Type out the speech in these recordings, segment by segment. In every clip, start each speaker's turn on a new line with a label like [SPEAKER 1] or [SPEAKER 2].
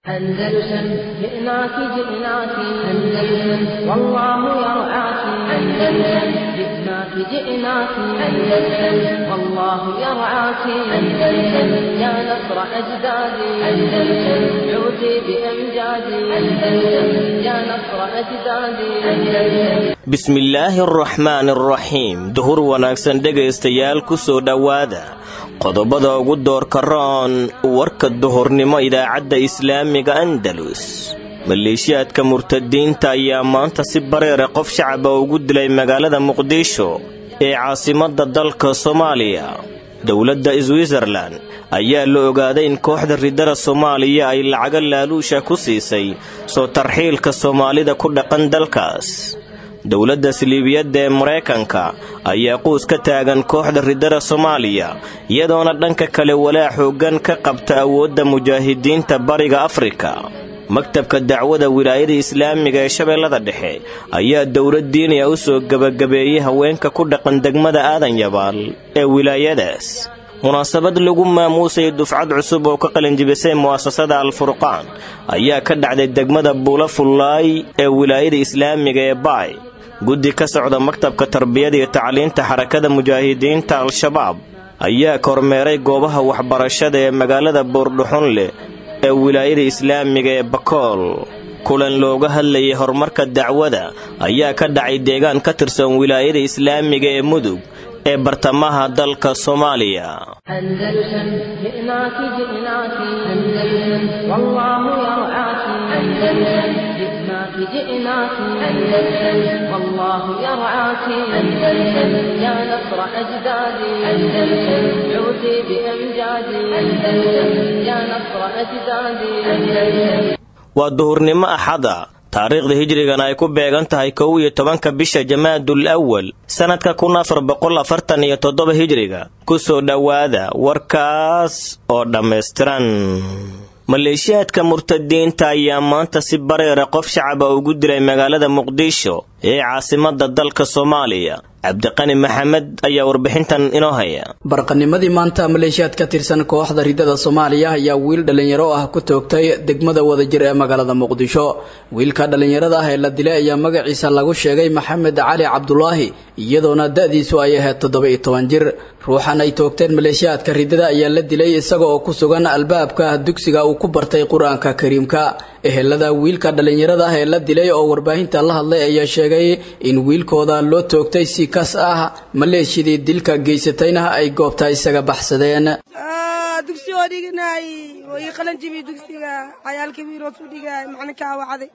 [SPEAKER 1] أندلسن جئناك جئناك أندلسن والله يرعاك أندلسن جئناك جئناك أندلسن والله يرعاك أندلسن يا نصر أجدادي أندلسن عودي بأمجادي أندلسن يا نصر أجدادي أندلسن
[SPEAKER 2] bismillaahi araxmaan araxiim duhur wanaagsan dhegaystayaal ku soo dhowaada qodobada ugu doorka roon warka duhurnimo idaacadda islaamiga andalus maleeshiyaadka murtadiinta ayaa maanta si bareera qof shacaba ugu dilay magaalada muqdisho ee caasimadda dalka soomaaliya dowladda switzerlan ayaa la ogaaday in kooxda ridada soomaaliya ay lacago laaluusha ku siisay soo tarxiilka soomaalida ku dhaqan dalkaas dowladda siliibiyadda ee maraykanka ayaa quus ka taagan kooxda ridada soomaaliya iyadoona dhanka kale walaa xooggan ka qabta awoodda mujaahidiinta bariga afrika maktabka dacwada wilaayada islaamiga ee shabeellada dhexe ayaa dowlad diiniya u soo gebagabeeyey haweenka ku dhaqan degmada aadan yabaal ee wilaayadaas munaasabad lagu maamuusay dufcad cusub oo ka qalinjibisay mu'asasada al-furqaan ayaa ka dhacday degmada buula fullaay ee wilaayada islaamiga ee baay guddi ka socda maktabka tarbiyada iyo tacliinta xarakada mujaahidiinta al-shabaab ayaa kormeeray goobaha waxbarashada ee magaalada buurdhuxunleh ee wilaayada islaamiga ee bakool kulan looga hadlayay horumarka dacwada ayaa ka dhacay deegaan ka tirsan wilaayada islaamiga ee mudug ee bartamaha dalka soomaaliya
[SPEAKER 1] أندلسن جئناك جئناك أندلسن والله يرعاك أندلسن جئناك جئناك أندلسن والله يرعاك أندلسن يا نصر أجدادي أندلسن عودي بأمجادي أندلسن يا نصر أجدادي أندلسن
[SPEAKER 2] waa duhurnimo axada taariikhda hijrigana ay ku beegan tahay kow iyo tobanka bisha jamaadul awal sannadka kun afar boqol afartan iyo toddoba hijriga ku soo dhowaada warkaas oo dhammaystiran maleeshiyaadka murtadiinta ayaa maanta si bareera qof shacaba ugu dilay magaalada muqdisho ee caasimadda dalka soomaaliya cabdiqani maxamed ayaa warbixintan inoo haya
[SPEAKER 3] barqanimadii maanta maleeshiyaad ka tirsan kooxda ridada soomaaliya ayaa wiil dhallinyaro ah ku toogtay degmada wadajir ee magaalada muqdisho wiilka dhallinyarada ah ee la dilay ayaa magaciisa lagu sheegay maxamed cali cabdulaahi iyadoona da-diisu ay ahayd toddoba iyo toban jir ruuxan ay toogteen maleeshiyaadka ridada ayaa la dilay isaga oo ku sugan albaabka dugsiga uu ku bartay qur-aanka kariimka ehelada wiilka dhallinyarada ah ee la dilay oo warbaahinta la hadlay ayaa sheegay in wiilkooda loo toogtay si kas ah maleeshidii dilka geysatayna ay goobta isaga baxsadeen
[SPEAKER 4] dugsigoo dhiganaay way qalanjibi dugsiga cayaalka wiirood u dhigaay macninkaa wacday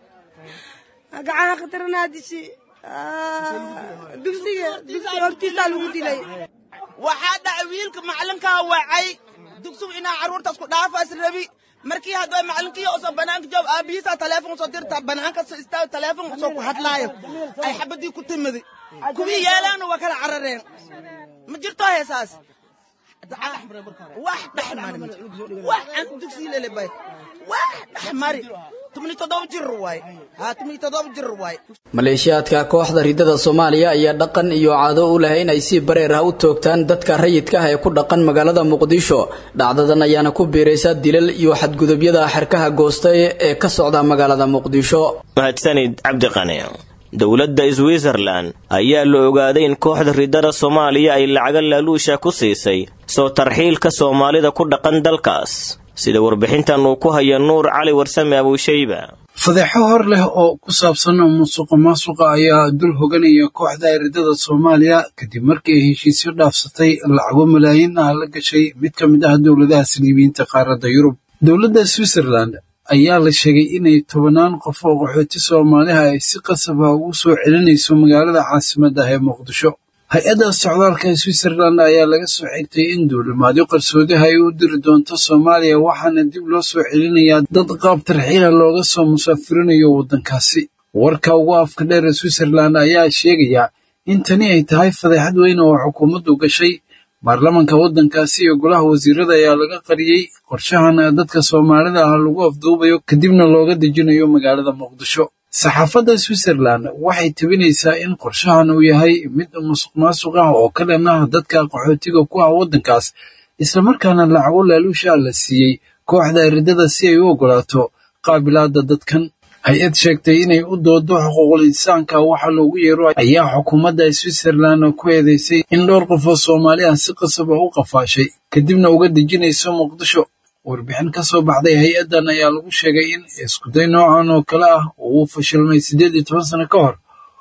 [SPEAKER 4] gacaha khatarnaa dishi dugsiga dugsiga hortiisaa lagu dilay
[SPEAKER 5] waxaa dhacay wiilka macalinkaa wacay dugsigu inaa carruurtaas ku dhaafaas rabi markii hadda macalinkii usoo banaanka joob aabihiisaa taleefon usoo dirta banaanka soo istaago taleefon usoo ku hadlaayo ay xabadii ku timidi kuwii yeelaana waa kala carareen ma jirto heesaas wax dhexmari wax aan dugsi lelebay wax dhexmari tumni toddoba jir waay haa tumni toddoba jir waay
[SPEAKER 3] maleeshiyaadka kooxda ridada soomaaliya ayaa dhaqan iyo caado u leh inay si bareer ah u toogtaan dadka rayidka ah ee ku dhaqan magaalada muqdisho dhacdadan ayaana ku biiraysa dilal iyo xadgudubyada xerkaha goostay ee ka socda magaalada muqdisho
[SPEAKER 2] mahadsanid cabdiqani dowladda switzerlan ayaa la ogaaday in kooxda ridada soomaaliya ay lacago laaluusha ku siisay soo tarxiilka soomaalida ku dhaqan dalkaas sida warbixintan uu ku haya nuur cali warsame abuushayba
[SPEAKER 6] fadeexo hor leh oo ku saabsan musuqa maasuqa ayaa dul hoganaya kooxda ridada soomaaliya kadib markii ay heshiisyo dhaafsatay lacago malaayiin ah la gashay mid ka mid ah dowladaha saliibiyiinta qaaradda yurub dowladda switzerland ayaa la sheegay inay tobannaan qof oo qaxooti soomaaliha ay si qasab ah ugu soo celinayso magaalada caasimadda ah ee muqdisho hay-adda socdaalka switzerland ayaa laga soo xigtay in duulimaadyo qarsoodiha ay u diri doonto soomaaliya waxaana dib loo soo celinayaa dad qaab tarxiila looga soo musaafirinayo waddankaasi warka ugu afka dheer ee switzerland ayaa sheegaya in tani ay tahay fadeexad weyn oo xukuumaddu gashay baarlamanka waddankaasi iyo golaha wasiirada ayaa laga qariyey qorshahan dadka soomaalida ah lagu afduubayo kadibna looga dejinayo magaalada muqdisho saxaafadda switzerland waxay tebinaysaa in qorshahan uu yahay mid musuq maasuq ah oo ka dhan ah dadka qaxootiga ku ah waddankaas islamarkaana lacago laaluusha la siiyey kooxda eridada si ay u oggolaato qaabilaada dadkan hay-ad sheegtay inay u doodo xuquuqul insaanka waxa loogu yeero ayaa xukuumadda switzerland ku eedeysay in dhowr qof oo soomaali ah si qasab ah u qafaashay kadibna uga dejinayso muqdisho warbixin ka soo baxday hay-addan ayaa lagu sheegay in iskuday noocan oo kale ah uu fashilmay siddeed iyo toban sano ka hor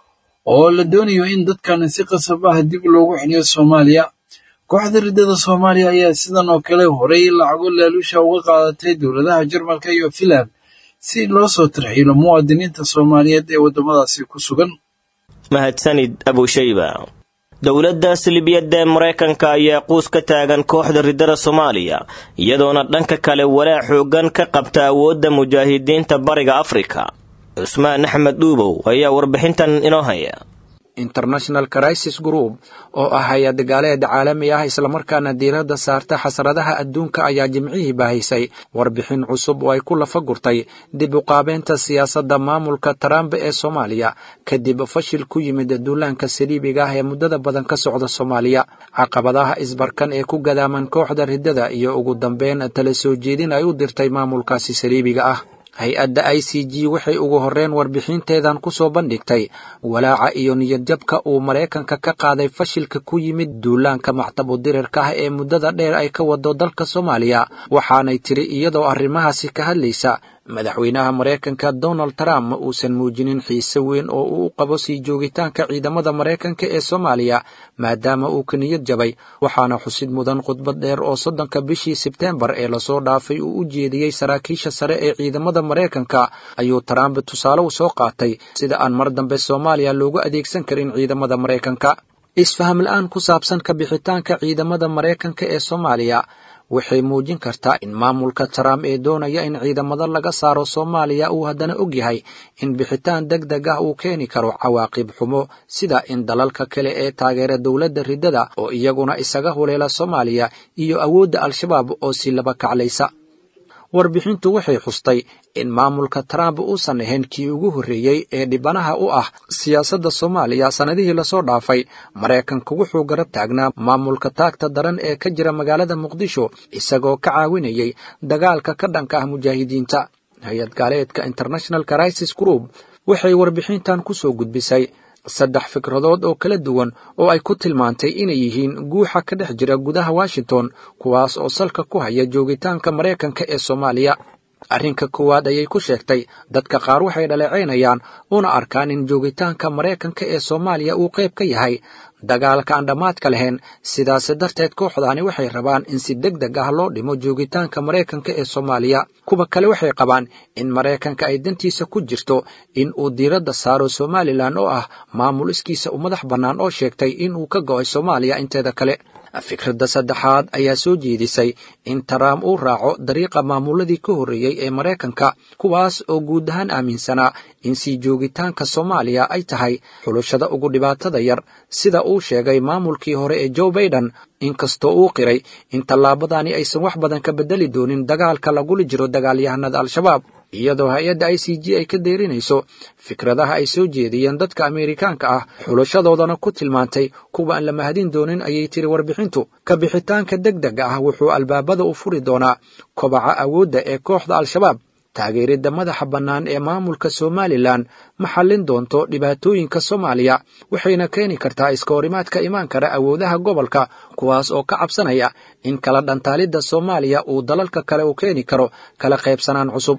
[SPEAKER 6] oo la doonayo in dadkan si qasab ah dib loogu celiyo soomaaliya kooxda riddada soomaaliya ayaa sidan oo kale horey lacago laaluusha uga qaadatay dowladaha jarmalka iyo finland si loo soo tarxiilo muwaadiniinta soomaaliyeed ee waddamadaasi ku sugan
[SPEAKER 2] mahadsanid abushayba dowladda silibiyadda ee maraykanka ayaa quus ka taagan kooxda riddada soomaaliya iyadoona dhanka kale walaac xoogan ka qabta awoodda mujaahidiinta bariga afrika cusmaan axmed dhuubow ayaa warbixintan inoo haya
[SPEAKER 7] international crisis group oo ah hay-ad gaaleed caalami ah islamarkaana diiradda saarta xasradaha adduunka ayaa jimcihii baahisay warbixin cusub oo ay ku lafa gurtay dib u qaabeynta siyaasadda maamulka trump ee soomaaliya kadib fashil ku yimid duulaanka saliibiga ah ee muddada badan ka socda soomaaliya caqabadaha isbarkan ee ku gadaaman kooxda riddada iyo ugu dambeyn tala soo jeedin ay u dirtay maamulkaasi saliibiga ah hay-adda i c g waxay ugu horreyn warbixinteedan ku soo bandhigtay walaaca iyo niyadjabka uu maraykanka ka qaaday fashilka ku yimid duulaanka mactabu dirirka ah ee muddada dheer ay ka wado dalka soomaaliya waxaanay tiri iyadoo arrimahaasi ka hadlaysa madaxweynaha maraykanka donald trump ma uusan muujinin xiise weyn oo uu u qabo sii joogitaanka ciidamada maraykanka ee soomaaliya maadaama uu ka niyad jabay waxaana xusid mudan khudbad dheer oo soddonka bishii sebteembar ee lasoo dhaafay uu u jeediyey saraakiisha sare ee ciidamada maraykanka ayuu trump tusaale u soo qaatay sida aan mar dambe soomaaliya loogu adeegsan karin ciidamada maraykanka isfaham la-aan ku saabsan ka bixitaanka ciidamada maraykanka ee soomaaliya waxay muujin kartaa in maamulka trump ee doonaya in ciidamada laga saaro soomaaliya uu haddana og yahay in bixitaan deg deg ah uu keeni karo cawaaqib xumo sida in dalalka kale ee taageera dowladda riddada oo iyaguna isaga huleela soomaaliya iyo awoodda al-shabaab oo si laba kaclaysa warbixintu waxay xustay in maamulka trump uusan ahayn kii ugu horreeyey ee dhibanaha u ah siyaasadda soomaaliya sannadihii lasoo dhaafay maraykanku wuxuu garab taagnaa maamulka taagta daran ee ka jira magaalada muqdisho isagoo ka caawinayay dagaalka ka dhanka ah mujaahidiinta hay-ad gaaleedka international crisis group waxay warbixintan ku soo gudbisay saddex fikradood oo kala duwan oo ay ku tilmaantay inay yihiin guuxa ka dhex jira gudaha washington kuwaas oo salka ku haya joogitaanka maraykanka ee soomaaliya arrinka koowaad ayay ku sheegtay dadka qaar waxay dhaleecaynayaan una arkaan in joogitaanka maraykanka ee soomaaliya uu qayb ka yahay dagaalka aan dhammaadka lahayn sidaas darteed kooxdaani waxay rabaan in si deg deg ah loo dhimo joogitaanka maraykanka ee soomaaliya kuwa kale waxay qabaan in maraykanka ay dantiisa ku jirto in uu diiradda saaro somalilan oo ah maamul iskiisa u madax bannaan oo sheegtay in uu ka go'ay soomaaliya inteeda kale fikradda saddexaad ayaa soo jeedisay in trump uu raaco dariiqa maamuladii ka horreeyey ee maraykanka kuwaas oo guud ahaan aaminsanaa in sii joogitaanka soomaaliya ay tahay xulashada ugu dhibaatada yar sida uu sheegay maamulkii hore ee joe baiden inkastoo uu qiray in tallaabadani aysan wax badan ka beddeli doonin dagaalka lagula jiro dagaalyahanada al-shabaab iyadoo hay-adda i c g ay ka deerinayso fikradaha ay soo jeediyeen dadka ameerikaanka ah xulashadoodana ku tilmaantay kuwa aan la mahadin doonin ayay tiri warbixintu ka bixitaanka deg dega ah wuxuu albaabada u furi doonaa kobaca awoodda ee kooxda al-shabaab taageeridda madaxa bannaan ee maamulka somalilan ma xallin doonto dhibaatooyinka soomaaliya waxayna keeni kartaa iska horimaadka imaan kara awoodaha gobolka kuwaas oo ka cabsanaya in kala dhantaalidda soomaaliya uu dalalka kale u keeni karo kala qaybsanaan cusub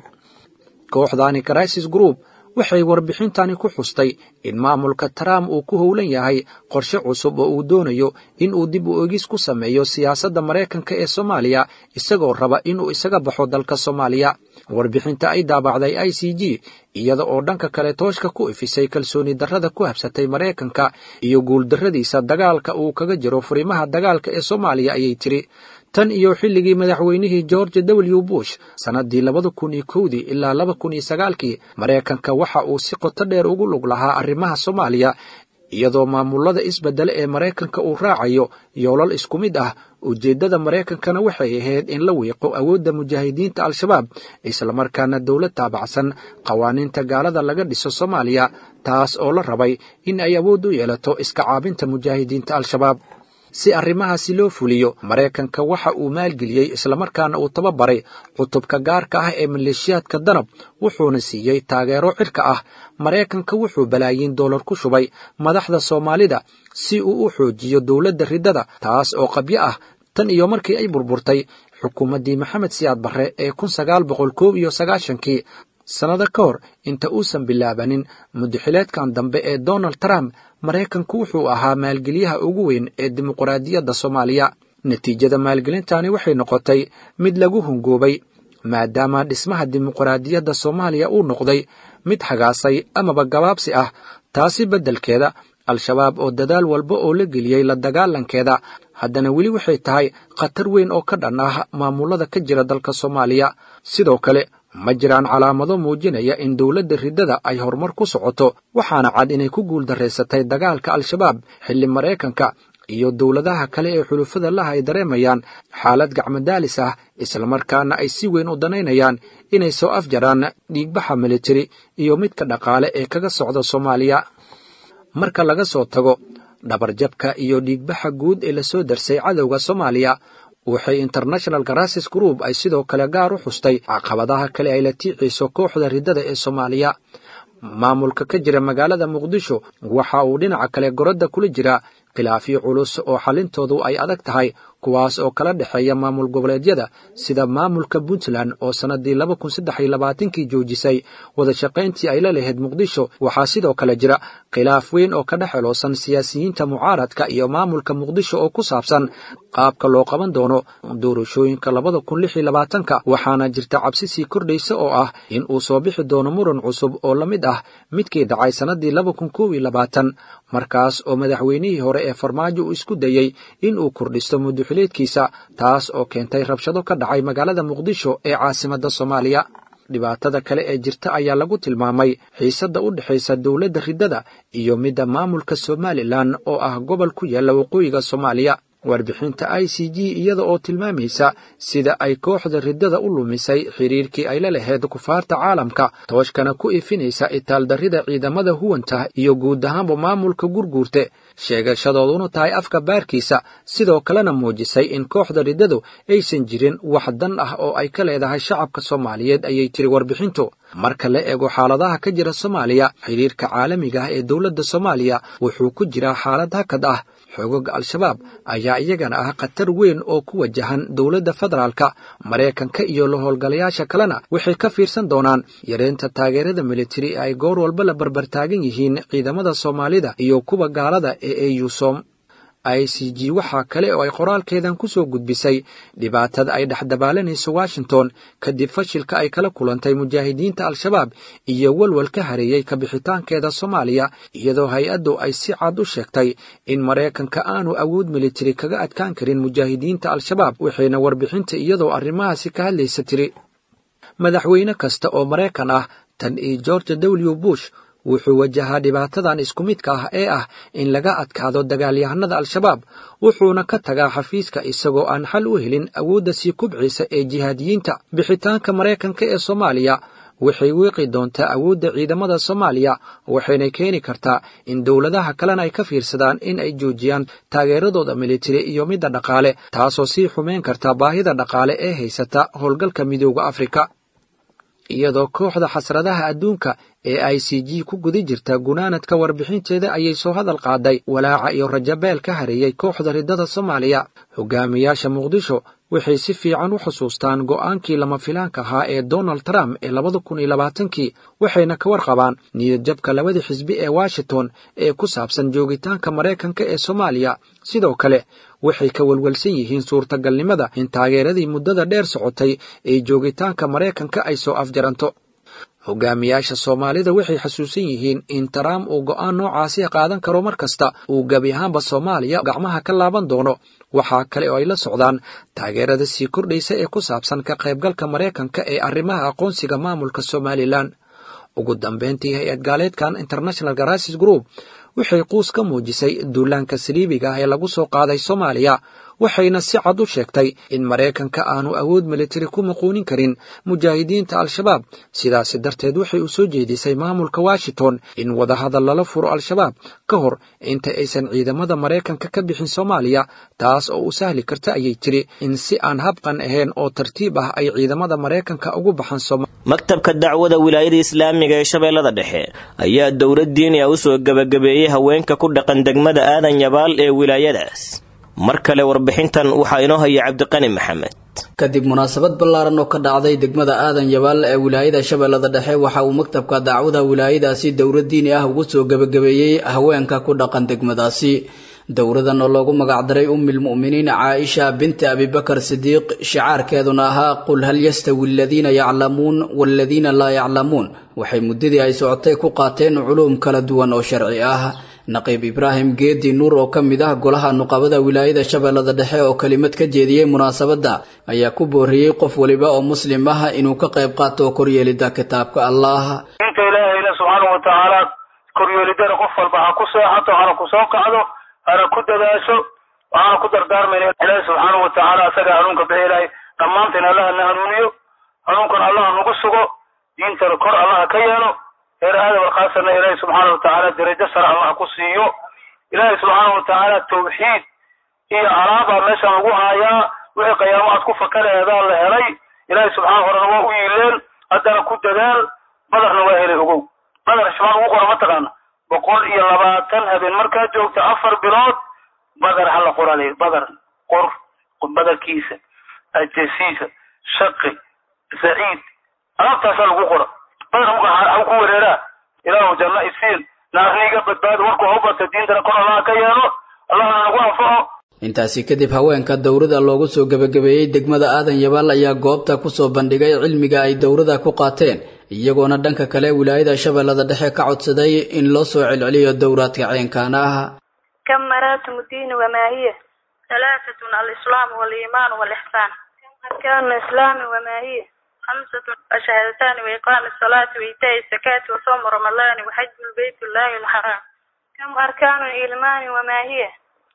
[SPEAKER 7] kooxdani crisis group waxay warbixintani ku xustay in maamulka trump uu ku howlan yahay qorshe cusub oo uu doonayo in uu dib u egis ku sameeyo siyaasadda maraykanka ee soomaaliya isagoo raba inuu isaga baxo dalka soomaaliya warbixinta ay daabacday i c g iyada oo dhanka kale tooshka ku ifisay kalsooni darrada ku habsatay maraykanka iyo guuldarradiisa dagaalka uu kaga jiro furimaha dagaalka ee soomaaliya ayay tiri tan iyo xilligii madaxweynihii george w bush sannaddii labada kun iyo kowdii ilaa laba kun iyo sagaalkii maraykanka waxa uu si qoto dheer ugu lug lahaa arrimaha soomaaliya iyadoo maamulada isbeddele ee maraykanka uu raacayo yoolal isku mid ah ujeeddada maraykankana waxay ahayd in la wiiqo awoodda mujaahidiinta al-shabaab islamarkaana dowlad taabacsan qawaaniinta gaalada laga dhiso soomaaliya taas oo la rabay in ay awood u yeelato iska caabinta mujaahidiinta al-shabaab si arrimahaasi loo fuliyo maraykanka waxa uu maalgeliyey islamarkaana uu tababaray cutubka gaarka ah ee maleeshiyaadka danab wuxuuna siiyey taageero cirka ah maraykanka wuxuu balaayiin dollar ku shubay madaxda soomaalida si uu u xoojiyo dowladda riddada taas oo qabyo ah tan iyo markii ay burburtay xukuumaddii maxamed siyaad barre ee kun sagaal boqol koob iyo sagaashankii sannado ka hor inta uusan bilaabanin mudaxileedkan dambe ee donald trump maraykanku wuxuu ahaa maalgeliyaha ugu weyn ee dimuqraadiyadda soomaaliya natiijada maalgelintani waxay noqotay mid lagu hungoobay maadaama dhismaha dimuqraadiyadda soomaaliya uu noqday mid hagaasay amaba gabaabsi ah taasi beddelkeeda al-shabaab oo dadaal walba oo la geliyey la dagaalankeeda haddana weli waxay tahay khatar weyn oo ka dhan ah maamulada ka jira dalka soomaaliya sidoo kale ma jiraan calaamado muujinaya in dowladda riddada ay horumar ku socoto waxaana cad inay ku guuldarraysatay dagaalka al-shabaab xilli maraykanka iyo dowladaha kale ee xulufada laha ay dareemayaan xaalad gacmadaalis ah islamarkaana ay si weyn u danaynayaan inay soo afjaraan dhiigbaxa militari iyo midka dhaqaale ee kaga socda soomaaliya marka laga soo tago dhabarjabka iyo dhiigbaxa guud ee lasoo darsay cadowga soomaaliya waxay international garasis group ay sidoo kale gaar u xustay caqabadaha kale ay la tiiciso kooxda riddada ee soomaaliya maamulka ka jira magaalada muqdisho waxa uu dhinaca kale goradda kula jira khilaafyo culus oo xalintoodu ay adag tahay kuwaas oo kala dhexeeya maamul goboleedyada sida maamulka puntland oo sannaddii laba kun saddex iyo labaatankii joojisay wada shaqayntii ay la lahayd muqdisho waxaa sidoo kale jira khilaaf weyn oo ka dhex xeloosan siyaasiyiinta mucaaradka iyo maamulka muqdisho oo ku saabsan qaabka loo qaban doono doorashooyinka labada kun lix iyo labaatanka waxaana jirta cabsi sii kordhaysa oo ah in uu soo bixi doono muran cusub oo la mid ah midkii dhacay sannaddii laba kun koob iyo labaatan markaas oo madaxweynihii hore ee farmaajo uu isku dayey in uu kordhisto muduxileedkiisa taas oo keentay rabshado ka dhacay magaalada muqdisho ee caasimadda soomaaliya dhibaatada kale ee jirta ayaa lagu tilmaamay xiisadda u dhexaysa dowladda riddada iyo midda maamulka somalilan oo ah gobol ku yaalla waqooyiga soomaaliya warbixinta i c g iyada oo tilmaamaysa sida ay kooxda riddada u lumisay xiriirkii ay la lahayd kufaarta caalamka tooshkana ku ifinaysa itaaldarrida ciidamada huwanta iyo guud ahaanba maamulka gurguurte sheegashadooduna tahay afka baarkiisa sidoo kalena muujisay in kooxda riddadu aysan jirin wax dan ah oo ay ka leedahay shacabka soomaaliyeed ayay tiri warbixintu marka la eego xaaladaha ka jira soomaaliya xiriirka caalamiga ah ee dowladda soomaaliya wuxuu ku jiraa xaalad hakad ah xoogaga al-shabaab ayaa iyagana ah khatar weyn oo ku wajahan dowladda federaalka maraykanka iyo la howlgalayaasha kalena waxay ka fiirsan doonaan yareynta taageerada militari ee ay goor walba la barbartaagan yihiin ciidamada soomaalida iyo kuwa gaalada ee eusom i c g waxaa kale oo ay qoraalkeedan ku soo gudbisay dhibaatada ay dhexdabaalanayso washington kadib fashilka ay kala kulantay mujaahidiinta al-shabaab iyo walwal ka hareeyey kabixitaankeeda soomaaliya iyadoo hay-addu ay si cad u sheegtay in maraykanka aanu awood militari kaga adkaan karin mujaahidiinta al-shabaab waxayna warbixinta iyadoo arrimahaasi ka hadlaysa tiri madaxweyne kasta oo maraykan ah tan iyo george w bush wuxuu wajahaa dhibaatadan isku midka ah ee ah in laga adkaado dagaalyahanada al-shabaab wuxuuna ka tagaa xafiiska isagoo aan xal u helin awoodda sii kubciisa ee jihaadiyiinta bixitaanka maraykanka ee soomaaliya waxay wiiqi doontaa awoodda ciidamada soomaaliya waxayna keeni kartaa in dowladaha kalena ay ka fiirsadaan in ay joojiyaan taageeradooda militari iyo midda dhaqaale taasoo sii xumeyn karta baahida dhaqaale ee haysata howlgalka midooda afrika iyadoo kooxda xasradaha adduunka ee i c g ku guda jirta gunaanadka warbixinteeda ayay soo hadal qaaday walaaca iyo rajabeel ka hareeyey kooxda riddada soomaaliya hogaamiyaasha muqdisho waxay si fiican u xusuustaan go'aankii lama filaanka ahaa ee donald trump ee labada kun iyo labaatankii waxayna ka warqabaan niyadjabka labada xisbi ee washington ee ku saabsan joogitaanka maraykanka ee soomaaliya sidoo kale waxay ka walwalsan yihiin suurtagalnimada in taageeradii muddada dheer socotay ee joogitaanka maraykanka ay soo afjaranto hogaamiyaasha soomaalida waxay xasuusan yihiin in trump uu go'aan noocaasi qaadan karo mar kasta uu gebi ahaanba soomaaliya gacmaha ka laaban doono waxaa kale oo ay la socdaan taageerada sii kordhaysa ee ku saabsan ka qaybgalka maraykanka ee arrimaha aqoonsiga maamulka somalilan ugu dambeyntii hay-ad gaaleedkan international garasis group waxay quus ka muujisay duulaanka saliibiga ah ee lagu soo qaaday soomaaliya waxayna si cad u sheegtay in maraykanka aanu awood militari ku muquunin karin mujaahidiinta al-shabaab sidaasi darteed waxay u soo jeedisay maamulka washington in wadahadal lala furo al-shabaab ka hor inta aysan ciidamada maraykanka ka bixin soomaaliya taas oo u sahli karta ayay tiri in si aan habqan ahayn oo tartiib ah ay ciidamada maraykanka ugu baxan
[SPEAKER 2] maktabka dacwada wilaayada islaamiga ee shabeellada dhexe ayaa dowlad diiniya u soo gebagabeeyey haweenka ku dhaqan degmada aadan yabaal ee wilaayadaas mar kale warbixintan waxaa inoo haya cabdiqani maxamed
[SPEAKER 3] kadib munaasabad ballaaran oo ka dhacday degmada aadan yabaal ee wilaayada shabeellada dhexe waxa uu maktabka dacwada wilaayadaasi dowlad diini ah ugu soo gebagabeeyey haweenka ku dhaqan degmadaasi dowladan oo loogu magacdaray ummil mu'miniin caaisha binti abibakar sidiiq shicaarkeeduna ahaa qul hal yastawi aladiina yaclamuun waaladiina laa yaclamuun waxay muddadii ay socotay ku qaateen culuum kala duwan oo sharci ah naqiib ibraahim geedi nuur oo ka mid ah golaha nuqabada wilaayada shabeellada dhexe oo kelimad ka jeediyey munaasabadda ayaa ku booriyey qof waliba oo muslim ah inuu ka qayb qaato koryeelida kitaabka allah
[SPEAKER 8] inta ilaahayna subxaanahu watacaala koryeelidana qof walba ha ku seexato hana ku soo kacdo hana ku dadaasho waxaana ku dardaarmayna ilaahi subxaanahu watacaala asaga hanuunka bixi ilahay dhammaanteen allaha na hanuuniyo hanuunkan allaha nagu sugo diintana kor allaha ka yeelo reer aadam alkhaasana ilaahi subxaana watacaala darajo sare allaha ku siiyo ilaahi subxaana watacaala tawxiid iyo alaabaa meeshaan lagu haayaa wixii qiyaamo aad ku fakaleedaa la helay ilaahi subxaana horena waa u yiileen haddana ku dadaal badarna waa helay ogow badar shibaan ugu qora mataqaana boqol iyo labaatan habeen markaa joogta afar bilood badar hala qorale badar qor badarkiisa ajasiisa shaqi saciid alaabtaasaa lagu qora badar muka ku wereeraa ilaahu janno isiin naarniga badbaado warku hawbata diintana kor allaha ka yeelo allahna nagu anfaco
[SPEAKER 3] intaasi kadib haweenka dowrada loogu soo gebagabeeyey degmada aadan yabaal ayaa goobta kusoo bandhigay cilmiga ay dowrada ku qaateen iyagoona dhanka kale wilaayada shabeellada dhexe ka codsaday in loo soo celceliyo dowraadka ceenkaan ah
[SPEAKER 9] كم مراتب الدين وما هي ثلاثة الإسلام والإيمان والإحسان أركان الإسلام وما هي خمسة الشهادتان وإقام الصلاة وإيتاء الزكاة وصوم رمضان وحج البيت الله الحرام كم أركان الإيمان وما هي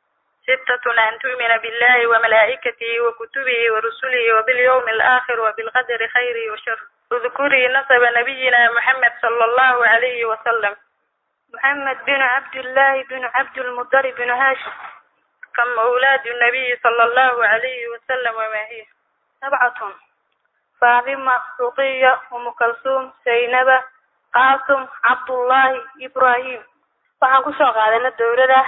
[SPEAKER 9] ستة أن تؤمن بالله وملائكته وكتبه ورسله وباليوم الآخر وبالقدر خيره وشره اذكري نسب نبينا محمد صلى الله عليه وسلم محمد بن عبد الله بن عبد المطلب بن هاشم كم أولاد النبي صلى الله عليه وسلم وما هي سبعة فاطمة رقية أم كلثوم زينب قاسم عبد الله إبراهيم waxaan kusoo qaadana dowlada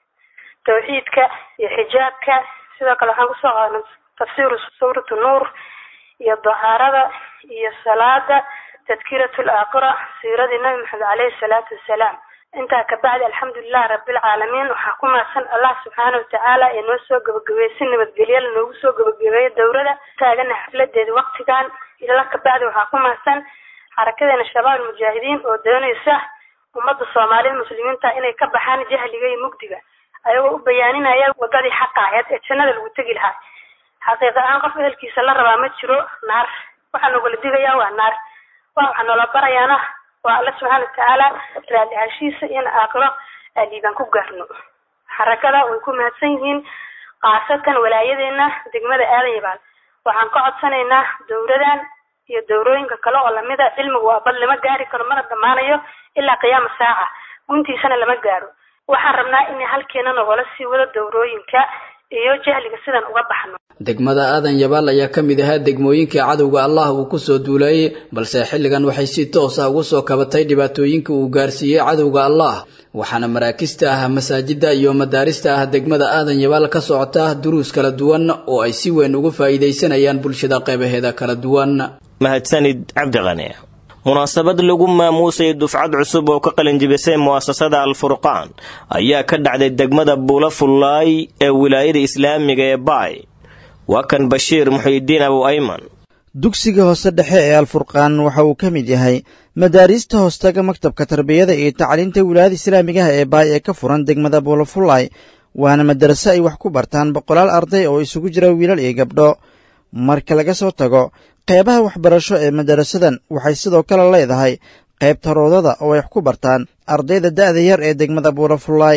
[SPEAKER 9] tawxiidka iyo xijaabka sidoo kale waxaan kusoo qaadana tafsiiru suuratu nuur iyo dahaarada iyo salaada tadkiratu laakhira siiradii nabi maxamed caleyhi salaatu wasalaam intaa kabacdi alxamdulilahi rabilcaalamiin waxaa ku mahadsan allah subxaana watacaala ee noo soo gabagabeeyey si nabadgelyala noogu soo gabagabeeyey dowlada taagana xafladeeda waktigan ila kabacdi waxaa ku mahadsan xarakadeena shabaab mujaahidiin oo doonaysa ummadda soomaalida muslimiinta inay ka baxaan jahliga iyo mugdiga ayagoo u bayaaninaya wadadii xaqa aheyd ee jannada lagu tegi lahaa xaqiiqa ahaan qof ehelkiisa la rabaa ma jiro naar waxaa nogala digayaa waa naar wa waxaa noola barayaana waa alla subxaana watacaala raadihashiisa in aakhiro aaliibaan ku gaarno xarakada way ku mahadsan yihiin khaasatan walaayadeena degmada aadan yabaal waxaan ka codsanaynaa dowladan iyo dowrooyinka kale oo lamida cilmigu waa bal lama gaari karo mana dhammaanayo ilaa qiyaama saaca guntiisana lama gaaro waxaan rabnaa in halkeena nogala sii wado dowrooyinka iyo jahliga sidan uga baxno
[SPEAKER 3] degmada aadan yabaal ayaa ka mid ahaa degmooyinkii cadowga allah uu ku soo duulayey balse xilligan waxay si toos ah ugu soo kabatay dhibaatooyinka uu gaarsiiyey cadowga allah waxaana maraakista ah masaajida iyo madaarista ah degmada aadan yabaal ka socota duruus kala duwan oo ay si weyn ugu faa'iidaysanayaan bulshada qeybaheeda kala duwan
[SPEAKER 2] mahadsanid cabdiqani munaasabad lagu maamuusay dufcad cusub oo ka qalinjibisay mu'asasada alfurqaan ayaa ka dhacday degmada buula fullaay ee wilaayada islaamiga ee baay waa kan bashiir muxiidiin abu ayman
[SPEAKER 10] dugsiga hoose dhexe ee alfurqaan waxa uu ka mid yahay madaariista hoostaga maktabka tarbiyada iyo tacliinta wilaayada islaamigaha ee baay ee ka furan degmada buulafullaay waana madaraso ay wax ku bartaan boqolaal arday oo isugu jira wiilal iyo gabdho marka laga soo tago qeybaha waxbarasho ee madarasadan waxay sidoo kale leedahay qaybta roodada oo ay wax ku bartaan ardayda da'da yar ee degmada buulafullaay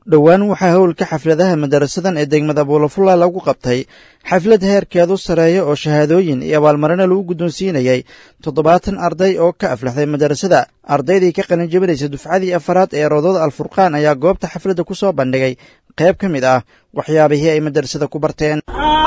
[SPEAKER 10] dhowaan waxaa howlka xafladaha madarasadan ee degmada buulafulla lagu qabtay xaflad heerkeedu sareeya oo shahaadooyin iyo abaalmarino lagu guddoonsiinayay toddobaatan arday oo ka aflaxday madarasada ardaydii ka qalin jebinaysa dufcadii afaraad ee roodada alfurqaan ayaa goobta xafladda ku soo bandhigay qayb ka mid ah waxyaabihii ay madarasada ku barteen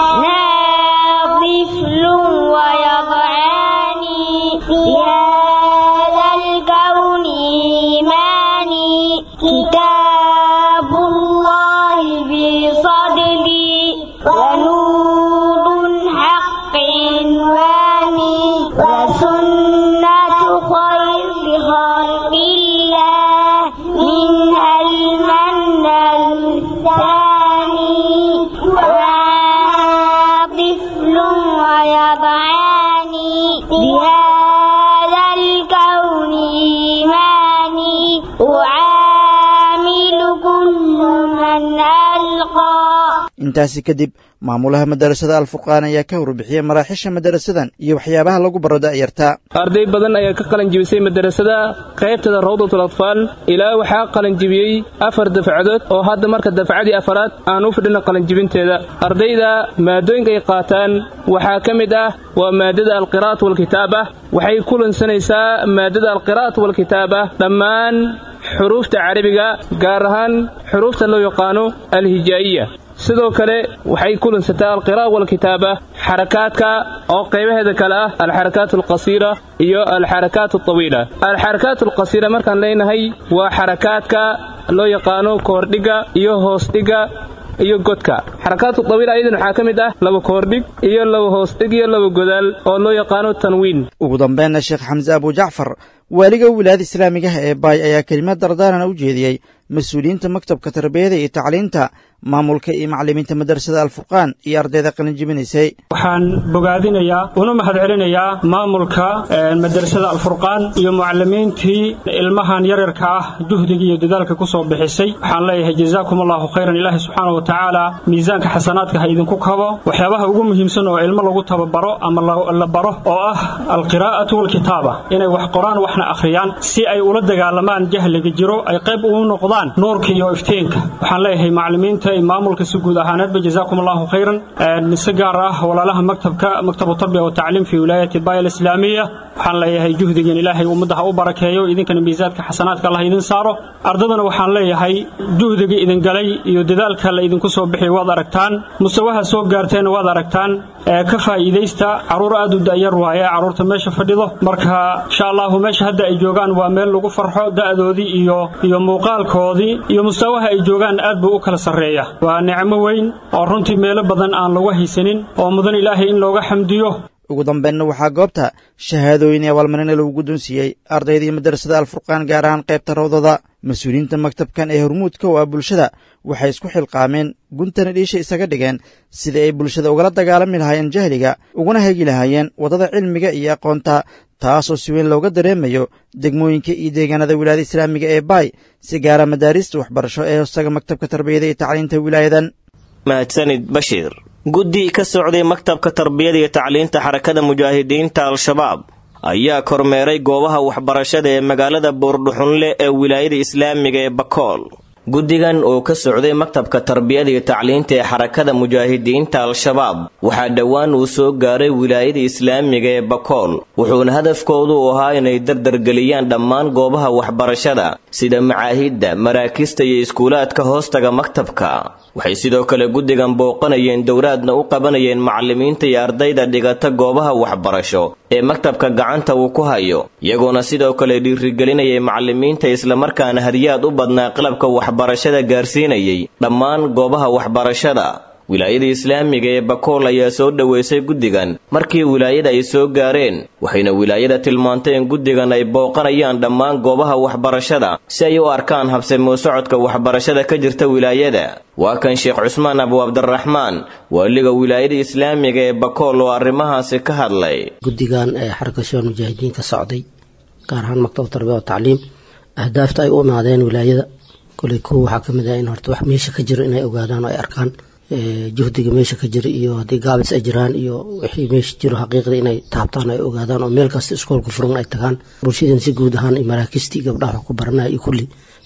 [SPEAKER 11] طفل ويضعاني في هذا الكون إيماني كتاب الله بصدري ونور حق عنواني وسنة خير خلق الله منها المنى الثاني طفل ويضعاني بهذا الكون إيماني أعامل كل من ألقى
[SPEAKER 10] intaasi kadib maamulaha madarasada alfurqaan ayaa ka warbixiyey maraaxiisha madarasadan iyo waxyaabaha lagu baro da'yarta
[SPEAKER 12] arday badan ayaa ka qalanjibisay madarasada qaybtada rawdatul atfaal ilaa waxaa qalanjibiyey afar dafcadood oo hadda marka dafcadii afaraad aan u fidhino qalanjibinteeda ardayda maadooyinka ay qaataan waxaa ka mid ah waa maadada alqiraa'at walkitaaba waxay kulansanaysaa maadada alqiraa'at walkitaaba dhammaan xuruufta carabiga gaar ahaan xuruufta loo yaqaano alhijaa'iya sidoo kale waxay kulansataa alqiraa'a walkitaaba xarakaadka oo qaybaheeda kale ah alxarakaat alqasiira iyo alxarakaat altawiila alxarakaat alqasiira markaan leenahay waa xarakaadka loo yaqaano koordhiga iyo hoosdhiga iyo godka xarakaatu tawiila ayadan waxaa ka mid ah laba koordhig iyo laba hoosdhig iyo laba godaal oo loo yaqaano tanwiin
[SPEAKER 10] ugu dambeynna sheekh xamse abujacfar waaliga wilaayada islaamigaha ee baay ayaa kelimad dardaarana u jeediyey mas-uuliyiinta maktabka tarbiyada iyo tacliinta maamulka iyo macallimiinta madarasada alfurqaan iyo ardayda qalinjibinaysay
[SPEAKER 13] waxaan bogaadinayaa una mahadcelinayaa maamulka madarasada alfurqaan iyo mucalimiintii ilmahan yaryarka ah juhdiga iyo dadaalka ku soo bixisay waxaan leeyahay jazaakum allahu khayran ilaahi subxaana wa tacaala miisaanka xasanaadka ha idinku kabo waxyaabaha ugu muhiimsan oo ilmo lagu tababaro ama la baro oo ah alqiraa'atu walkitaaba inay wax qoraan waxna akhriyaan si ay ula dagaalamaan jahliga jiro ay qayb ugu noqdaan nuurka iyo iftiinka waxaan leeyahay macalimiinta maamulka si guud ahaaneedba jazaakum allahu khayran si gaar ah walaalaha maktabka maktabu tarbiya wa tacliim fi wilaayati baaya alislaamiya waxaan leeyahay juhdigan ilaahay ummadda ha u barakeeyo idinkana miisaadka xasanaadka allah idin saaro ardadana waxaan leeyahay juhdiga idin galay iyo dadaalka la idinku soo bixiyay waad aragtaan mustawaha soo gaarteenna waad aragtaan ka faa'iidaysta carruur aad u da'yar waaye carruurta meesha fadhido marka insha allahu meesha hadda ay joogaan waa meel lagu farxo da'doodii iyo iyo muuqaalkoodii iyo mustawaha ay joogaan aad buu u kala sarreeya waa nicmo weyn oo runtii meelo badan aan lagu haysanin oo mudan ilaahay in looga xamdiyo
[SPEAKER 10] ugu dambeynna waxaa goobta shahaadooyin iyo abaalmarina lagu guddoonsiiyey ardaydii madarasada alfurqaan gaar ahaan qaybta rawdada mas-uuliyiinta maktabkan ee hormuudka oo ah bulshada waxay isku xilqaameen guntana dhiisha isaga dhigeen sidii ay bulshada ugala dagaalami lahaayeen jahliga uguna hegi lahaayeen waddada cilmiga iyo aqoonta taasoo si weyn looga dareemayo degmooyinka iyo deegaanada wilaayada islaamiga ee baay si gaara madaarista waxbarasho ee hoostaga maktabka tarbiyada iyo tacliinta wilaayadan
[SPEAKER 2] mahadsanid bashiir guddi ka socday maktabka tarbiyada iyo tacliinta xarakada mujaahidiinta al-shabaab ayaa kormeeray goobaha waxbarashada ee magaalada buurdhuxunle ee wilaayada islaamiga ee bakool guddigan oo ka socday maktabka tarbiyada iyo tacliinta ee xarakada mujaahidiinta al-shabaab waxaa dhowaan uu soo gaaray wilaayada islaamiga ee bakool wuxuuna hadafkoodu u ahaa inay dardargeliyaan dhammaan goobaha waxbarashada sida macaahidda maraakista iyo iskuulaadka hoostaga maktabka waxay sidoo kale guddigan booqanayeen dowlaadna u qabanayeen macallimiinta iyo ardayda dhigata goobaha waxbarasho ee maktabka gacanta uu ku hayo iyagoona sidoo kale dhiirigelinayay macallimiinta islamarkaana hadiyaad u badnaa qalabka waxbarashada gaarsiinayay dhammaan goobaha waxbarashada wilaayada islaamiga ee bakool ayaa soo dhoweysay guddigan markii wilaayada ay soo gaareen waxayna wilaayada tilmaantay in guddigan ay booqanayaan dhammaan goobaha waxbarashada si ay u arkaan habsamuu socodka waxbarashada ka jirta wilaayada waa kan sheekh cusmaan abu cabdiraxmaan waaliga wilaayada islaamiga ee bakool oo arrimahaasi ka hadlay
[SPEAKER 14] guddigan ee xarka shabaal mujaahidiin ka socday gaar ahaan maktabad tarbiya wa tacliim ahdaafta ay u imaadeen wilaayada koley kuwa waxaa ka mid ah in horta wax meesha ka jiro inay ogaadaan oo ay arkaan juhdiga meesha ka jira iyo haddii gaabis ay jiraan iyo wixii meesha jiro xaqiiqda inay taabtaan ay ogaadaan oo meel kasta iskoolka furan ay tagaan bulshadan si guud ahaan iyo maraakistii gabdhaha wax ku baranaya iyo kulli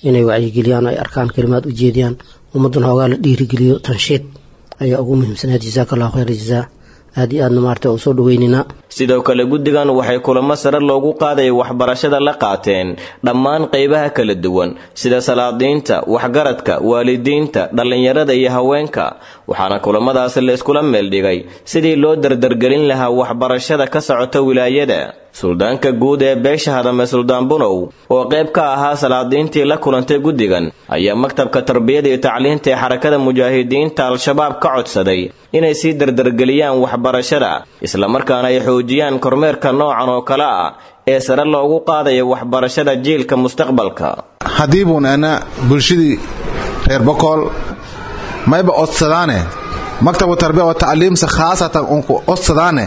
[SPEAKER 14] inay wacyigeliyaan ay arkaan kalimaad u jeediyaan ummaddan hoogaa la dhiirigeliyo tanshiid ayaa ugu muhiimsanayd jasaaka allahu khayr jazaa aad iyo aadna maarata u soo dhaweynaynaa
[SPEAKER 2] sidoo kale guddigan waxay kulamo sare loogu qaadaya waxbarashada la qaateen dhammaan qaybaha kala duwan sida salaadiinta waxgaradka waalidiinta dhallinyarada iyo haweenka waxaana kulamadaasi la iskula meeldhigay sidii loo dardargelin lahaa waxbarashada ka socota wilaayada suldaanka guud ee beesha hadame suldaan bunow oo qayb ka ahaa salaadiintii la kulantay guddigan ayaa maktabka tarbiyada iyo tacliinta ee xarakada mujaahidiinta al-shabaab ka codsaday inay sii dardargeliyaan waxbarashada islamarkaana ay xoojiyaan kormeerka noocan oo kale ah ee sare loogu qaadaya waxbarashada jiilka mustaqbalka
[SPEAKER 15] haddii buun ana bulshadii reer bokool mayba odsadaane maktabka tarbiya wa tacliimsa khaasatan unku odsadaane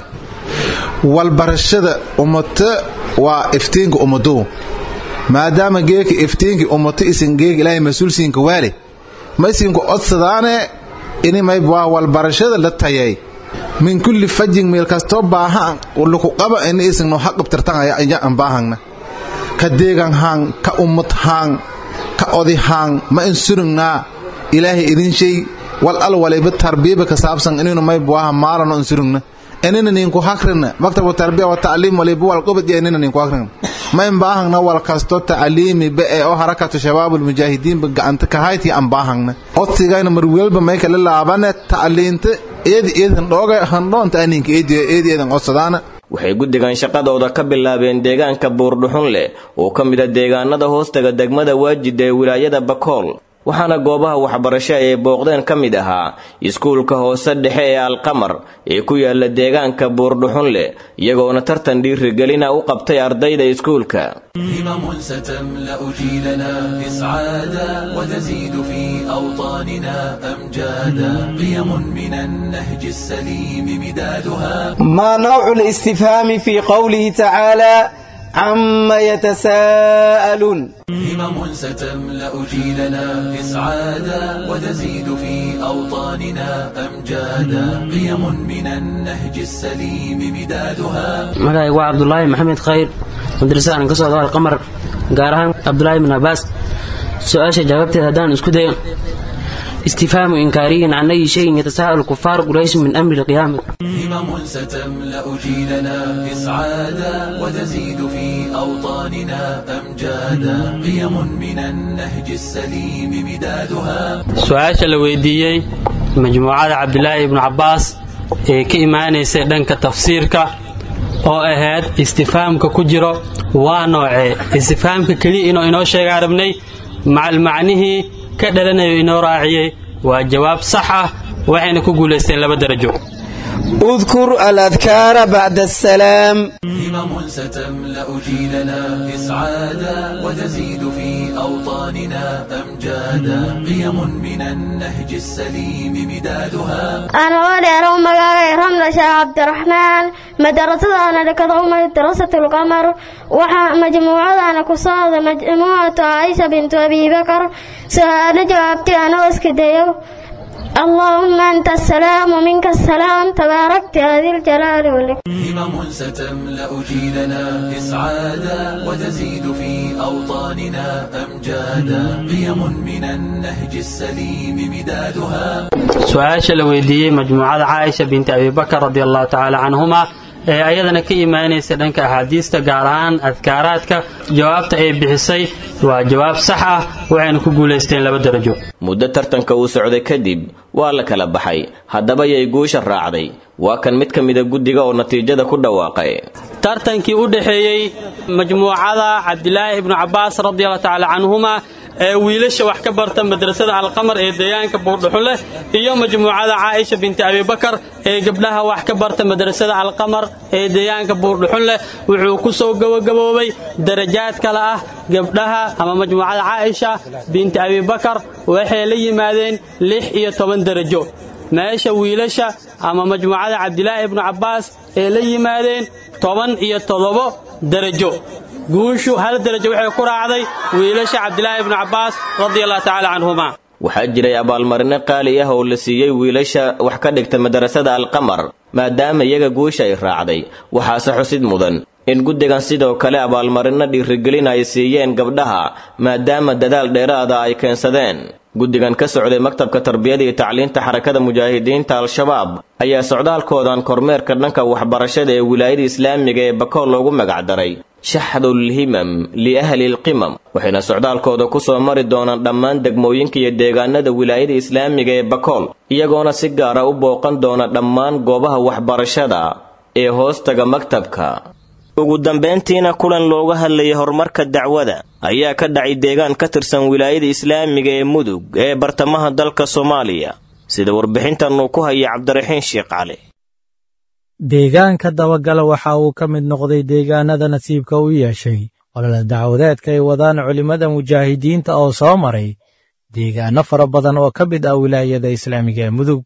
[SPEAKER 15] walbarashada ummata waa iftiinka ummaduu maadaama geeka iftiinki ummata isin geega ilaahay mas-uulsiinka waali ma isinku odsadaane ini mayba waa walbarashada la tayay min kulli fajin meel kastoo baahan luku qaba ini isingno haqabtirtan ayaan baahangna ka deegan haan ka ummad haan ka odi haan ma insuringnaa ilaahay idin shay wal al waliba tarbiyaba ka saabsan inaynu mayba waaha maalano insurigna inina ninku hakrina maktabka tarbiya wa tacliim waliba wal qubad iyo inina ninku hakrina ma in baahangna wal kasto tacliimi ba ee oo harakatu shabaabul mujaahidiinba gacanta ka hayti aan baahangna odsigayna mar welba may kala laabane tacliinta eedi eedan dhooga handhoonta aninka eedi eedi eedan odsadaana
[SPEAKER 2] waxay guddigan shaqadooda ka bilaabeen deegaanka buurdhuxun leh oo ka mid a deegaanada hoostaga degmada waajida ee wilaayada bakool waxaana goobaha waxbarasho ay booqdeen ka mid ahaa iskuulka hoose dhexe ee alqamar ee ku yaala deegaanka buurdhuxun leh iyagoona tartan dhiirigelina u qabtay ardayda iskuulka
[SPEAKER 16] همم ستملأ جيلنا إسعادا وتزيد في أوطاننا أمجادا قيم من النهج السليم مدادها
[SPEAKER 17] ما نوع الاستفهام في قوله تعالى عما يتساءلون
[SPEAKER 16] همم ستملأ جيلنا إسعادا وتزيد في أوطاننا أمجادا قيم من النهج السليم مدادها
[SPEAKER 18] magacayga waa cabdulaahi maxamed khayr madrasada aan ka socdo alqamar gaar ahaan cabdulaahi bin cabaas su-aasha jawaabteeda haddaan isku dayo istifhaamu inkaariyin can ayi shayin yatasaaءal kufaar quraysh min amri lqiyaama
[SPEAKER 16] همم ستملأ جيلنا إسعادا وتزيد في أوطاننا أمجادا قيم من النهج السليم مدادها
[SPEAKER 19] su-aasha la weydiiyey majmuucada cabdilaahi ibnu cabbaas ee ka imaanaysay dhanka tafsiirka oo ahayd istifaamka ku jiro waa noocee istifaamka keliya inuu inoo sheegaa rabnay macal macnihii ka dhalanayo inoo raaciyey waa jawaab sax ah waxayna ku guulaysteen laba darajo
[SPEAKER 17] اذكر الأذكار بعد السلام
[SPEAKER 16] همم ستملأ جيلنا إسعادا وتزيد في أوطاننا أمجادا قيم من النهج السليم مدادها
[SPEAKER 11] أنا ولي أنا مقاعي رملة شيخ عبد الرحمن مدرسة أنا لكذا مدرسة القمر وحا مجموعة أنا كصاد مجموعة عائشة بنت أبي بكر سأنا جوابتي أنا واسكديو اللهم أنت السلام ومنك السلام تباركت يا ذي الجلال والإكرام
[SPEAKER 16] همم ستملأ جيلنا إسعادا وتزيد في أوطاننا أمجادا قيم من النهج السليم مدادها
[SPEAKER 19] su-aasha la weydiiyey majmuucada caaisha binti abibakar radi allahu tacaala canhuma ee ayadana ka imaanaysa dhanka axaadiista gaar ahaan adkaaraadka jawaabta ay bixisay waa jawaab sax ah waxayna ku guulaysteen laba darajo
[SPEAKER 2] muddo tartanka uu socday kadib waa la kala baxay haddaba yay guusha raacday waa kan mid ka mida guddiga oo natiijada ku dhawaaqay
[SPEAKER 19] tartankii u dhexeeyey majmuucada cabdilaahi ibnu cabbaas radiallahu tacaala canhuma ee wiilasha wax ka barta madrasada alqamar ee deegaanka buurdhuxun leh iyo majmuucada caaisha binti abibakar ee gabdhaha wax ka barta madrasada alqamar ee deegaanka buurdhuxun leh wuxuu ku soo gabagaboobay darajaad kale ah gabdhaha ama majmuucada caaisha binti abibakar waxay la yimaadeen lix iyo toban darajo meesha wiilasha ama majmuucada cabdilaahi ibnu cabbaas ee la yimaadeen toban iyo toddobo darajo guushu hal darajo waxay ku raacday wiilasha cabdilaahi ibnu cabbaas radiallahu tacaala canhuma
[SPEAKER 2] waxaa jiray abaalmarino qaali ah oo la siiyey wiilasha wax ka dhigta madrasada alqamar maadaama iyaga guusha ay raacday waxaase xusid mudan in guddigan sidoo kale abaalmarino dhiirigelin ay siiyeen gabdhaha maadaama dadaal dheeraada ay keensadeen guddigan ka socday maktabka tarbiyada iyo tacliinta xarakada mujaahidiinta al-shabaab ayaa socdaalkoodan kormeerka dhanka waxbarashada ee wilaayada islaamiga ee bakool loogu magacdaray shaxdul himam liahli lqimam waxayna socdaalkooda ku soo mari doonaan dhammaan degmooyinka iyo deegaanada wilaayada islaamiga ee bakool iyagoona si gaara u booqan doona dhammaan goobaha waxbarashada ee hoostaga maktabka ugu dambayntiina kulan looga hadlayay horumarka dacwada ayaa ka dhacay deegaan ka tirsan wilaayada islaamiga ee mudug ee bartamaha dalka soomaaliya sida warbixintan uu ku hayay cabdiraxiin sheekh cali
[SPEAKER 20] deegaanka dabagala waxa uu ka mid noqday deegaanada nasiibka u yeeshay olole dacwadeedka ay wadaan culimmada mujaahidiinta oo soo maray deegaanno fara badan oo ka mid ah wilaayada islaamiga ee mudug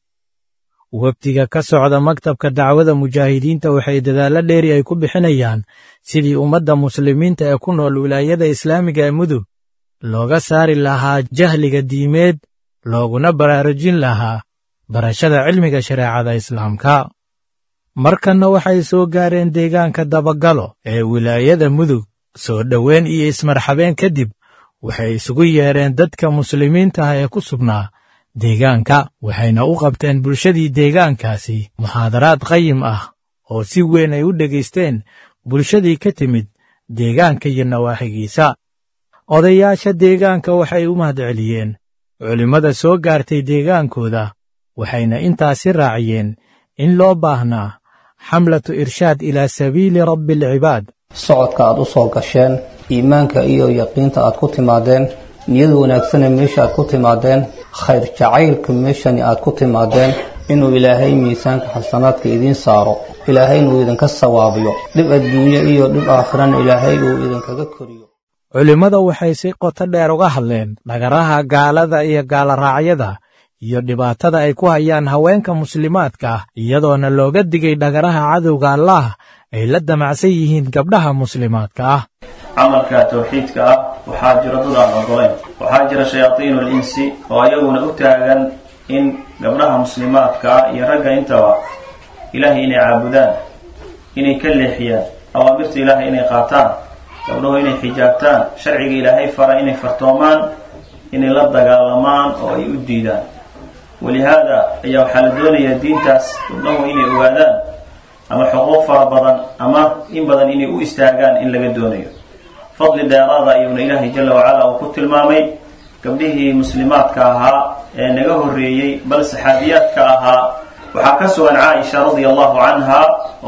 [SPEAKER 20] wafdiga ka socda maktabka dacwada mujaahidiinta waxay dadaallo dheeri ay ku bixinayaan sidii ummadda muslimiinta ee ku nool wilaayada islaamiga ee mudug looga saari lahaa jahliga diimeed looguna baraarujin lahaa barashada cilmiga shareecada islaamka markanna waxay soo gaareen deegaanka dabagalo ee wilaayada mudug soo dhoweyn iyo ismarxabeen kadib waxay isugu yeedheen dadka muslimiinta ah ee ku sugnaa deegaanka waxayna u qabteen bulshadii deegaankaasi muxaadaraad qayim ah oo si weyn ay u dhegaysteen bulshadii ka timid deegaanka iyo nawaaxigiisa odayaasha deegaanka waxay u mahadceliyeen culimmada soo gaartay deegaankooda waxayna intaasi raaciyeen in loo baahnaa xamlatu irshaad ilaa sabiili rabbi alcibaad
[SPEAKER 21] socodka aad u soo gasheen iimaanka iyo yaqiinta aad ku timaadeen niyad wanaagsane meesha aad ku timaadeen khayr jacaylka meeshani aad ku timaadeen inuu ilaahay miisaanka xasanaadka idiin saaro ilaahayna uu idinka sawaabiyo dhib adduunye iyo dhib aakhirana ilaahay uu idinkaga koriyo
[SPEAKER 20] culimmada waxay si qoto dheer uga hadleen dhagaraha gaalada iyo gaaloraacyada iyo dhibaatada ay ku hayaan haweenka muslimaadka ah iyadoona looga digay dhagaraha cadowga allaah ay la damacsan yihiin gabdhaha muslimaadka ah
[SPEAKER 22] camalka tawxiidka ah waxaa jira dad aan ogolayn waxaa jira shayaadiinu linsi oo ayaguna u taagan in gabdhaha muslimaadka ah iyo ragga intaba ilaahay inay caabudaan inay ka leexiyaan awaamirta ilaahay inay qaataan gabdhahu inay xijaabtaan sharciga ilaahay fara inay fartoomaan inay la dagaalamaan oo ay u diidaan walihaada ayaa waxaa la doonayaa diintaas gabdhahu inay ogaadaan ama xuquuq fara badan ama in badan inay u istaagaan in laga doonayo fadli dheeraada ayuuna ilaahay jala wacala uu ku tilmaamay gabdhihii muslimaadka ahaa ee naga horreeyey bal saxaabiyaadka ahaa waxaa ka sugan caaisha radia allahu canha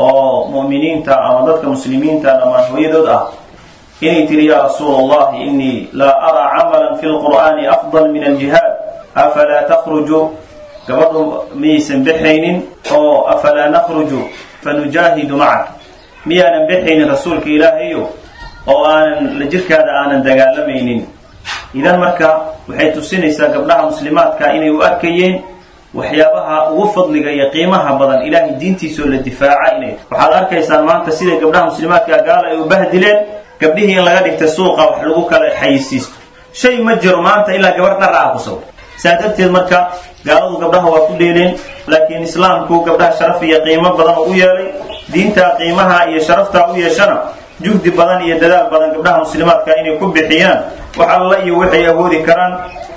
[SPEAKER 22] oo mu'miniinta ama dadka muslimiinta dhammaan hooyadood ah inay tiri yaa rasuul allahi inii laa araa camalan fi lqur'aani afdal min aljihaad afalaa takhruju gabadhu miyaysan bexaynin oo afalaa nakhruju fanujaahidu macak miyaanan bexaynin rasuulka ilaahayo oo aanan la jirkaada aanan dagaalamaynin idan marka waxay tusinaysaa gabdhaha muslimaadka inay u arkayeen waxyaabaha ugu fadliga iyo qiimaha badan ilaahay diintiisoo la difaaca inay waxaad arkaysaan maanta siday gabdhaha muslimaadka gaala ay u bahdileen gabdhihii in laga dhigta suuqa wax lagu kala xayisiisto shay ma jiro maanta ilaa gabar dhar ah ku sawir saa darteed marka gaaladu gabdhaha waa ku dheeleen laakiin islaamku gabdhaha sharaf iyo qiimo badan u yeelay diintaa qiimaha iyo sharaftaa u yeeshana juhdi badan iyo dadaal badan gabdhaha muslimaadka inay ku bixiyaan wax alla iyo waxay awoodi karaan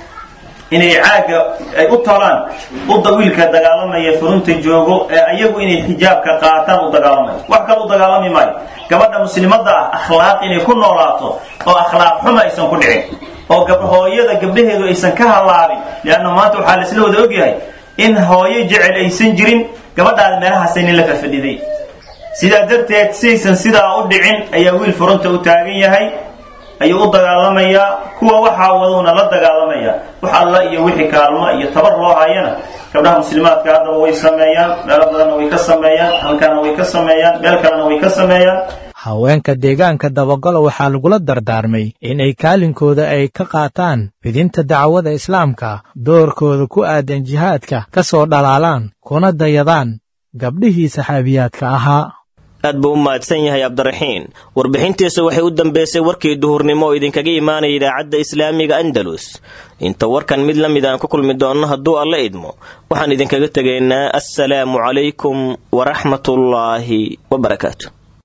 [SPEAKER 22] inay caaga ay u talaan udda wiilka dagaalamaya furunta joogo ee ayagu inay xijaabka qaataan u dagaalamayo wax kale u dagaalami maayo gabadha muslimadda ah akhlaaq inay ku noolaato oo akhlaaq xuma aysan ku dhicin oo hooyada gabdhaheedu aysan ka hallaabin leanna maanta waxaa laisla wada ogyahay in hooyo jecel aysan jirin gabadhaada meelahaasanin la fafadhiday sidaa darteed sidaysan sidaa u dhicin ayaa wiil furunta u taagan yahay ayuu u dagaalamayaa kuwa waxaa waduuna la dagaalamaya wax alla iyo wixii kaalmo iyo tabar loo hayana gabdhaha muslimaadka haddaba way sameeyaan meelo badanna way ka sameeyaan halkana way ka sameeyaan meel kalena way ka sameeyaan
[SPEAKER 20] haweenka deegaanka dabagalo waxaa lagula dardaarmay inay kaalinkooda ay ka qaataan fidinta dacwada islaamka doorkooda ku aadan jihaadka ka soo dhalaalaan kuna dayadaan gabdhihii saxaabiyaadka ahaa
[SPEAKER 2] aad buu u mahadsan yahay cabdiraxiin warbixintiisa waxay u dambeysay warkii duhurnimo oo idinkaga imaanaya idaacadda islaamiga andalus inta warkan mid la mid aan ku kulmi doonno hadduu alla idmo waxaan idinkaga tegaynaa assalaamu calaykum waraxmatullaahi wabarakaatu